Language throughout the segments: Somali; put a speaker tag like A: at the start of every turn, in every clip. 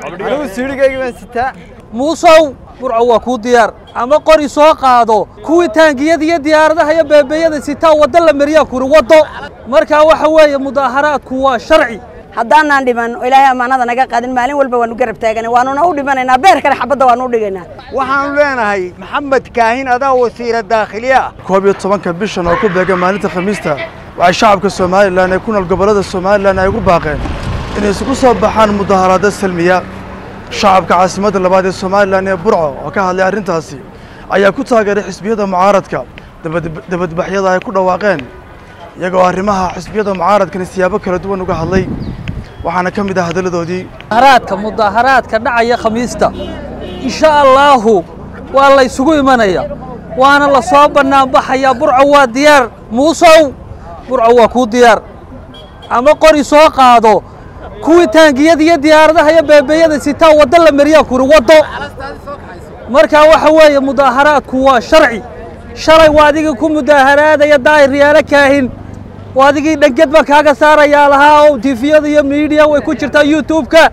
A: anigu siidhigayga baan sitaa
B: muusow burco waa kuu diyaar ama qori soo qaado kuwii taangiyada iyo diyaaradaha iyo beebeeyada sitaa waddo la mariyaa kuri waddo markaa waxa weeye mudaaharaadku waa sharci
C: haddaanaan dhiman oo ilaahay ammaanada naga qaadin maalin walba waanu garab taagana waanuna u dhimanaynaa beer kale xabadda waanu u dhigaynaa
A: waxaanu leenahay maxamed kaahin adaa wasiira daakhiliye ah
D: koob iyo tobanka bishan oo ku beega maalinta khamiista waxay shacabka somalilan ee ku nool gobollada somalilan ay ugu baaqeen inay isugu soo baxaan mudaharaado salmiya shacabka caasimadda labaad ee somalilan ee burco oo ka hadlay arrintaasi ayaa ku taageeray xisbiyada mucaaradka dabadbaxyada ay ku dhawaaqeen iyagoo arrimaha xisbiyada mucaaradkani siyaabo kala duwan uga hadlay waxaana ka mid ah hadalladoodii
B: mudaharaadka mudaharaadka dhacaya khamiista insha allaahu waa la ysugu imanaya waana la soo bannaanbaxayaa burco waa diyaar muusow burco waa kuu diyaar ama qori soo qaado kuwii taangiyada iyo diyaaradaha iyo beebeeyada sitaa waddo la mariyaa kuri waddo markaa waxa weeye mudaaharaadku waa sharci shalay waa adigii ku mudaaharaadaya daahir yaalo kaahin waa adigii dhanged baan kaaga saarayaa lahaa oo tifiyada iyo miidiya way ku jirtaa youtube-ka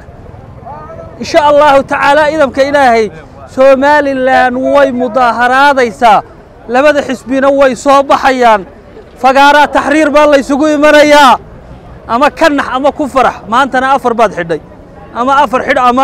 B: insha allahu tacaala idamka ilaahay somalilan way mudaaharaadaysaa labada xisbina way soo baxayaan fagaaraa taxriir baa laysugu imanayaa ama ka nax ama ku farax maantana afar baad xidhay ama afar xidh ama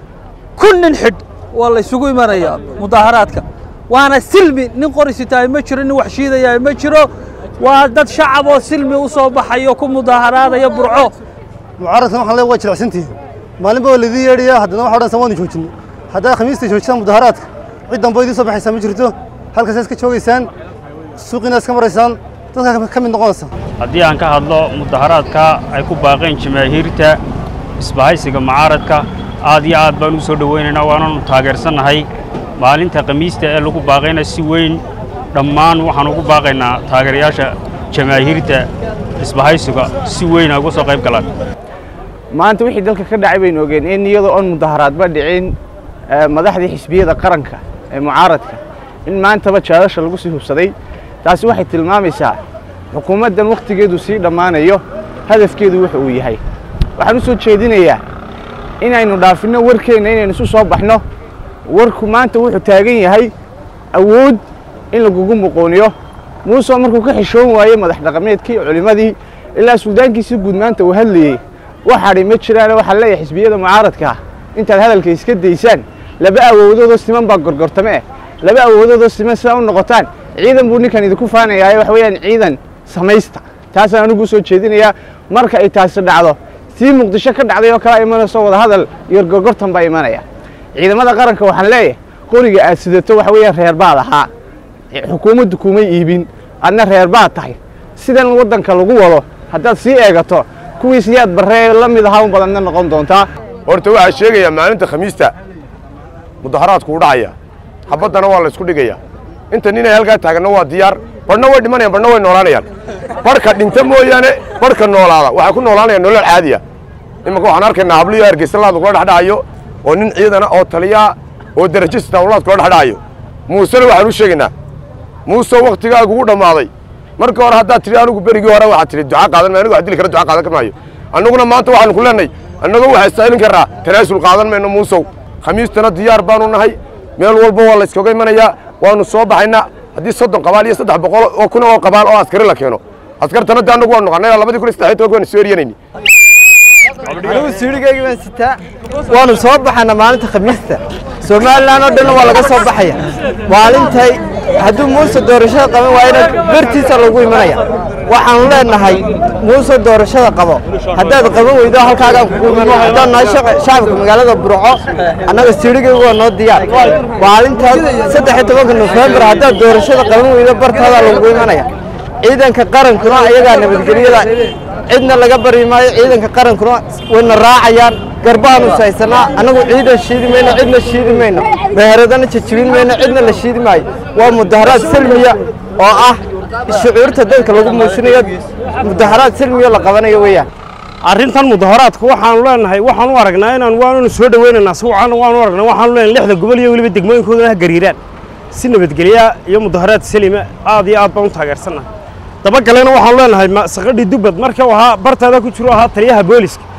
B: kun nin xidh waa laysugu imanayaa mudaaharaadka waana silmi nin qori sitaay ma jiro nin wax shiidayaa ma jiro waa dad shacab oo silmi u soo baxayo ku mudaaharaadaya burco
E: mucaaradkan waxaan leeyahay waa jilicsantihiin maalinba waa laidin yeedhaya haddana waxa odhanaysaa waanu joojinno haddaad khamiista joojisaan mudaharaadka cid dambe idiin soo baxaysaa ma jirto halkaasaa iska joogaysaan suuqiina iska maraysaan dadkaa ka mid noqonaysaa
F: haddii aan ka hadlo mudaharaadka ay ku baaqeen jamaahiirta isbahaysiga mucaaradka aad iyo aad baan u soo dhowaynaynaa waananu taageersannahay maalinta khamiista ee lagu baaqayna si weyn dhammaan waxaan ugu baaqaynaa taageerayaasha jamaahiirta isbahaysiga si weyn ay uga soo qayb galaan
G: maanta wixii dalka ka dhacay baynu ogeen in iyadoo oon mudaharaadba dhicin madaxdii xisbiyada qaranka ee mucaaradka in maantaba jaadasha lagu sii hubsaday taasi waxay tilmaamaysaa xukuumaddan wakhtigeedu sii dhammaanayo hadafkeedu wuxa uu yahay waxaan u soo jeedinayaa inaynu dhaafinno warkeenna inaynu isu soo baxno warku maanta wuxuu taagan yahay awood in lagugu muqooniyo muuse markuu ka xishoon waayey madax dhaqameedkii culimmadii ilaa suldaankiisii guud maanta uu hadlayey waxadhi ma jiraane waxaa leeyahay xisbiyada mucaaradkaa intaad hadalka iska daysaan laba awoodoodoo siman baa gorgortame eh laba awoodoodoo siman sidaa u noqotaan ciidan buu ninkan idinku faanayaaye waxa weeyaan ciidan samaysta taasaan anigu u soo jeedinayaa marka ay taasi dhacdo sii muqdisho ka dhacday oo kala imanayso wadahadal iyo gorgortan baa imanaya ciidamada qaranka waxaan leeyahay qoriga aad sidato waxa weeyaan reer baad ahaa xukuumaddu kumay iibin adna reer baad tahay sidan waddanka lagu wado haddaad sii eegato kuwii siyaad barree la mid ahaa un badanna noqon doontaa
H: horta waxaa sheegayaa maalinta khamiista mudaharaadku u dhacaya xabaddana waa la ysku dhigaya inta ninay halkaa taaganna waa diyaar barhna way dhimanayaan barhna way noolaanayaan barhka dhinta mooyaane barhka noolaada waxay ku noolaanayaan nolol caadiya imanka waxaan arkaynaa habliyo hargeysalaadu kula dhexdhacayo oo nin ciidana oo taliyaa oo darajo sitaawlaad kula dhexdhacayo muusena waxaan u sheegaynaa muuse wakhtigaagu u dhammaaday marka hore haddaad tidhi anigu berigii hore waxaad tidhi duca qaadan maayo anigu wax dili kara duca qaadan maayo annaguna maanta waxaanu ku leenahay annagoo waxaa saa'ilin karraa tanaasul qaadan mayno muusow khamiistana diyaar baanu nahay meel walba waa la yskaga imanayaa waanu soo baxaynaa haddii soddon qabaal iyo saddex boqol oo kun oo qabaal oo askari la keeno askartana de annagu waanu noqonay labadii kun iyo saddex iyo tobanka waanu soo eryanayni
A: anigu siidhigayga baan sitaa waanu soo baxana maalinta khamiista somalilan oo dhanna waa laga soo baxaya maalintay hadduu muuse doorashada qaban waayana bertiisa lagu imanaya waxaanu leenahay muuse doorashada qabo haddaad qaban weydo halkaagaan kugu iman haddaan nahay shacabka magaalada burco annaga siidhigayga waa noo diyaar maalintaas saddex iyo tobanka nofembar haddaad doorashada qaban weydo bartaadaa lagu imanaya ciidanka qarankuna ayagaa nabadgelyada cidna laga bari maayo ciidanka qarankuna wayna raacayaan garbahaanu haysanaa annagu ciidan shiidi mayno cidna shiidi mayno meheradana jajibin mayno cidna la shiidi maayo waa mudaharaad salmiya oo ah shucuurta dadka lagu muujinayo mudaharaad salmiya la qabanayo weeyaan
I: arrintan mudaharaadka waxaanu leenahay waxaanu aragnaa inaan waanunu soo dhoweynaynaa si wacan waanu aragnaa waxaanu leenahay lixda gobol iyo weliba degmooyinkoodana ha gariiraan si nabadgelya iyo mudaharaad salima aad iyo aad baan u taageersannahay dabagalena waxaanu leenahay saqadhii dubbad marka uu ahaa bartaada ku jiro ahaa taliyaha booliska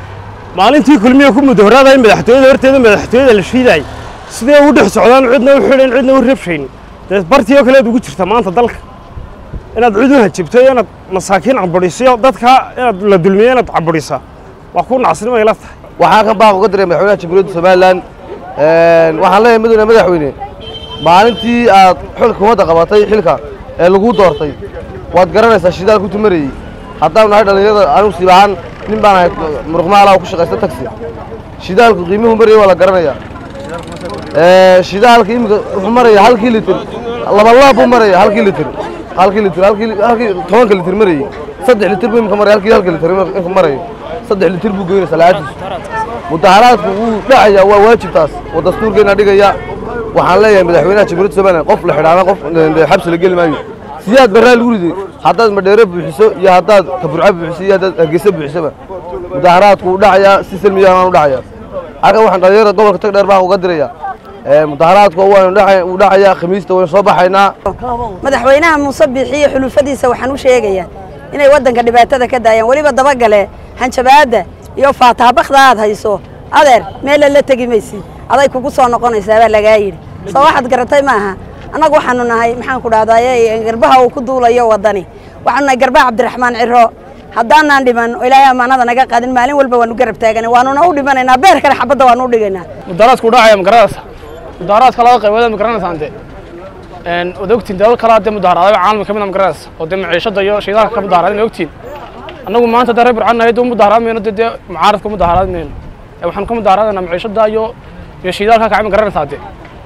I: maalintii kulmiya ku mudaharaadaya madaxtooyada horteeda madaxtooyada la shiidaay sidee u dhex socdaan cidna u xidhan cidna u rabshayn dee bartii oo kaleed ugu jirta maanta dalka inaad cid u hajibto iyo inaad masaakiin cabadhiso dadka inaad la dulmiyo inaad cabadhisa waa ku nacsinimo ila tahay
J: waxaan kan baaq uga diray madaxweynaha jamhuuriyadda somalilan waxaan leeyahay mudane madaxweyne maalintii aad xilka humadda qabatay xilka ee laguu doortay waad garanaysaa shidaalku tumarayey haddaan nahay dhallinyarada anigu siib ahaan nin baan ahay muruqmaala oo ku shaqaysta taxi shidaalku qiimuhu marayay waa la garanayaa shidaalka iminka wuxuu maraya halkii litir laba laab buu maraya halkii litir halkii litir halkii halkii tobanka litir marayey saddex litir buu imika maraya halkii halka litir imika marayo saddex litir buu geynaysaa lacagtiisu mudaharaadku wuu dhacayaa waa waajibtaas oo dastuurkeena dhigaya waxaan leeyahay madaxweynaha jamhuuriyadda somalilan qof la xidhaana qof xabsi la geli maayo siyaad barraa lagu riday haddaad madheero buuxiso iyo haddaad kaburco buuxiso iyo haddaad hargeysa buuxisaba mudaharaadku wuu dhacayaa si salmiyaana u dhacayaa halkan waxaan dhalinyarada gobolka tagdheer baan uga dirayaa mudaharaadku waanu wuu dhacayaa khamiista waynu soo baxaynaa
C: madaxweynaha muuse biixiyo xulufadiisa waxaan u sheegayaa inay waddanka dhibaatada ka daayaan weliba dabagale hanjabaadda iyo faatahabakda aad hayso adeer meella la tegi maysid aday kugu soo noqonaysaa baa lagaa yidhi soo waxaad garatay maaha annagu waxaanu nahay maxaan ku dhahdaye garbaha uu ku duulayo waddani waxaanu nahay garbaha cabdiraxmaan ciro haddaanaan dhiman oo ilaahay ammaanada naga qaadin maalin walba waanu garab taagana waanuna u dhimanaynaa beerkana xabadda waanu u dhigaynaa
K: mudaharaadku dhacaya ma garanaysa mudaharaadka laba qaybood ma garanaysaan de wad ogtiin dalal kale hadee mudaharaadayo caalamka ka mid a ma garanaysa oo dee maciishada iyo shidaalka ka mudaharaaday ma ogtiin annagu maanta dee reer burcaan nahay dee mudaharaad mayno dee dee mucaaradka mudaharaad mayno ee waxaanu ka mudaharaadayna maciishada iyo iyo shidaalka kacay ma garanaysaa de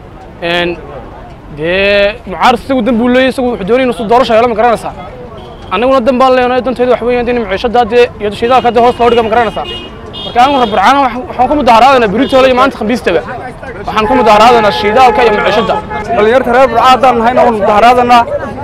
K: dee mucaarad isagu dan buu leeyahy isagu wuxuu doonaya inuu doorasha helo ma garanaysaa annaguna dan baan leenahay danteedu wax weeyaan in maciishada dee iyo shidaalka dee hoos loo dhiga ma garanaysaa marka anigu reer burcaan waxaan ka mudaharaadaynaa beritoole iyo maanta khambiistaba waxaan ka mudaharaadaynaa shidaalka iyo maciishada
L: dhalinyarta reer burcaan haddaan nahayna waan mudaharaadanaa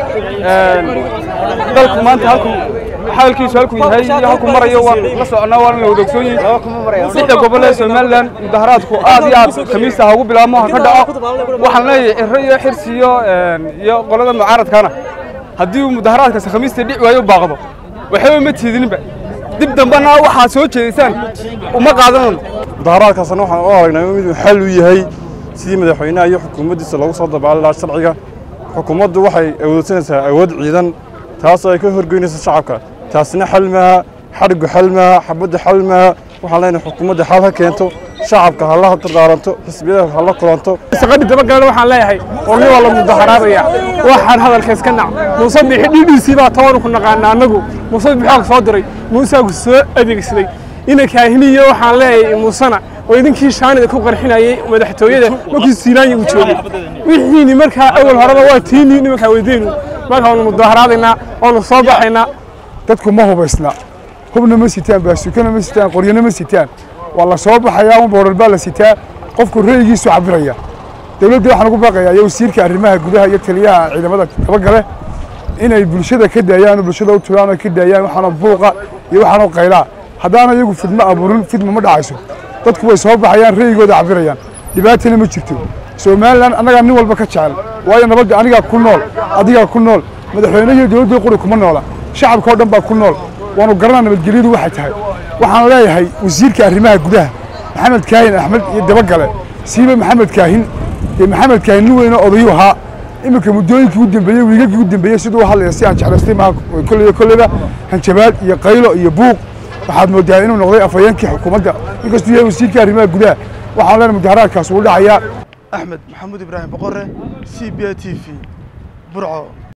L: dalku maanta halku xaalkiisu halkuu yahay iyo halkuu marayo waan la soconaa waan la wadaogsoon yihin lixda gobol ee somalilan mudaharaadku aad iyo aad khamiista ha ugu bilaabmo ha ka dhaco waxaan leeyahay ciro iyo xirsi iyo iyo qolada mucaaradkana haddii uu mudaharaadkaasi khamiista dhici waayo u baaqdo waxba ma tiidininba dib dambena waxaad soo jeedaysaan uma qaadanayno
M: mudaharaadkaasna waxaan u aragnaa inuu xal u yahay sidii madaxweynaha iyo xukuumaddiisa loogu soo dabaali lahaa sharciga xukuumaddu waxay awoodsanaysaa awood ciidan taasoo ay ka horgeynayso shacabka taasna xal maaha xadhigu xal maaha xabaddu xal maaha waxaan leenahay xukuumadda xal ha keento shacabka ha la dardaaranto xisbiyada ha la kulanto
K: shaqadii dabagalena waxaan leeyahay warni waa la mudaharaadaya waxaan hadalka iska nac muuse bixi dhidhiisii baa toban ku naqaana annagu muuse bixi soo diray muuseagu soo adeegsaday ina kaahiniyo waxaan leeyahay muusena oo idinkii shaanida ku qarxinayay madaxtooyada markii siinaanya uu joogay wixiini markaa awal horeba waa tiinii nimankaa weydeynu marka waanu mudaharaadaynaa waanu soo baxaynaa
N: dadku ma hubaysna hubna ma sitaan baasukana ma sitaan qoryana ma sitaan waa la soo baxayaa un boodhal baa la sitaa qofku ra'yigiisu cabiraya dowladda waxaan ugu baaqayaa iyo wasiirka arrimaha gudaha iyo taliyaha ciidamada dabagale inay bulshada ka daayaan oo bulshada u tulaan oo ka daayaan waxaana buuqa iyo waxaana qaylaa haddaana iyagu fidmo abuurin fidmo ma dhacayso dadku way soo baxayaan ra'yigooda cabirayaan dhibaatana ma jirto somalilan annagaa nin walba ka jecel waayo nabadda anigaa ku nool adigaa ku nool madaxweyne iyo dowladda quri kuma noola shacabka oo dhan baa ku nool waanu garanaa nabadgelyadu waxay tahay waxaan leeyahay wasiirka arrimaha gudaha maxamed kaahin axmed iyo dabagale siiba maxamed kaahin dee maxamed kaahin nin weynoo odayuu ahaa iminka muddooyinkii u dambeeyey wiigagii u dambeeyey siduu u hadlaya si aan jeclaystay maaha kolleyba kolleyba hanjabaad iyo qaylo iyo buuq waxaad moodaa inuu noqday afhayeenkii xukuumadda inkastuu yahay wasiirka arrimaha gudaha waxaan leenahay mudaharaadkaas wuu dhacayaa
D: axmed maxamuud ibraahim boqore c b a t v burco